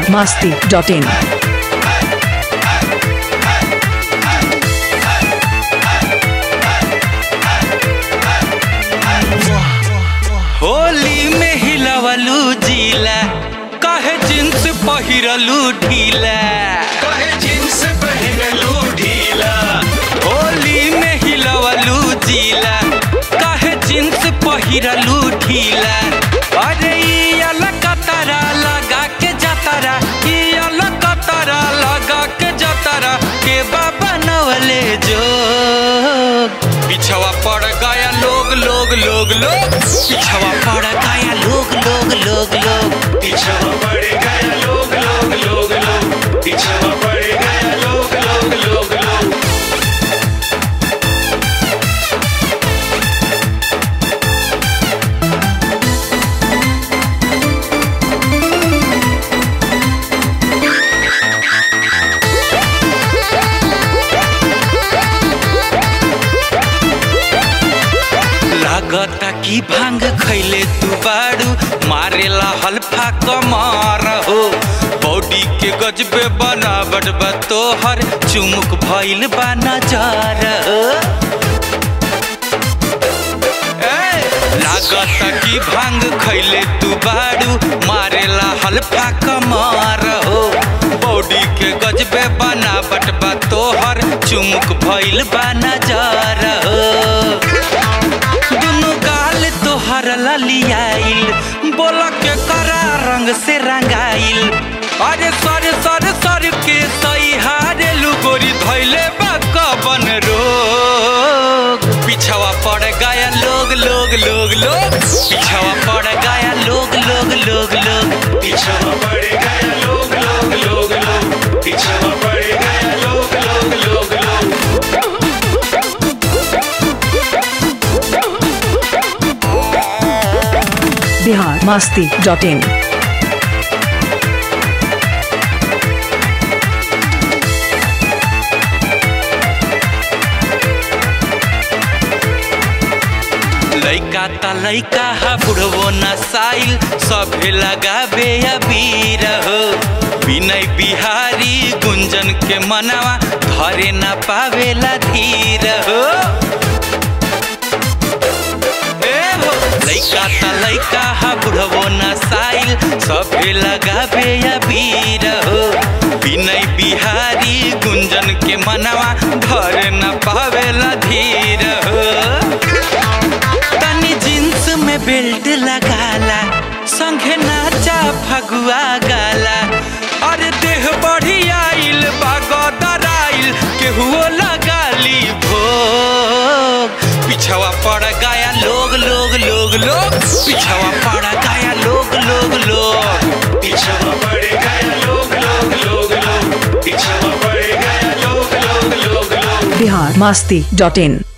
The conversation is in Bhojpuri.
biharmasti.in होली में हिलवलू जीला कहे जींस पहिरलू ढीला कहे जींस पहनलू ढीला होली में हिलवलू जीला कहे जींस पहिरलू ढीला अरे ई अलग कतरा लगा के जतरा ई अलग कतरा लगा के जतरा के बाबा नवले जो पिछवा पड़ गया लोग लोग लोग लोग पिछवा पड़ गया लोग लोग लोग लोग पीछवा पड़ गया लोग लोग लोग लोग पीछवा पड़ गया लोग लोग लोग लोग लागता की भांग खैले तू बाड़ू मारेला हल्फा कमर हो बॉडी के गजबे बनावट बा तोहर चुमुक भइल बा नजर हो ए, लागता की भांग खैले तू बाड़ू मारेला हल्फा कमर हो बॉडी के गजबे बनावट बा तोहर चुमुक भइल बा नजर हो दुनु गाल तोहर ललियाइल बोल के करा रंग से रंगाइल अरे सर सर सर के सही हारे लुगोरी धैले बा कबन रोग पिछवा पड़ गया लोग लोग लोग लोग पिछवा पड़ गया लोग लोग लोग लोग पीछवा पड़ गया लोग लोग लोग लोग पीछवा पड़ गया लोग लोग लोग लोग biharmasti.in लैका त लैका हा बुढ़वो नसाइल सभे लगाबे अबीर हो विनय बिहारी गुंजन के मनवा धरे न पावेला धीर हो ए हो लैका त लैका हा बुढ़वो नसाइल सभे लगाबे अबीर हो विनय बिहारी गुंजन के मनवा धरे न पावेला धीर हो तनी जींस में बेल्ट लगाला संगे नाचा फगुआ गाला अरे देह बढ़ी आइल बागदर आइल केहुओ लगाली भोग पिछवा पड़ गया लोग लोग लोग लोग पिछवा पड़ गया लोग लोग लोग पीछवा पड़ गया लोग लोग लोग लोग पीछवा पड़ गया लोग लोग लोग लोग biharmasti.in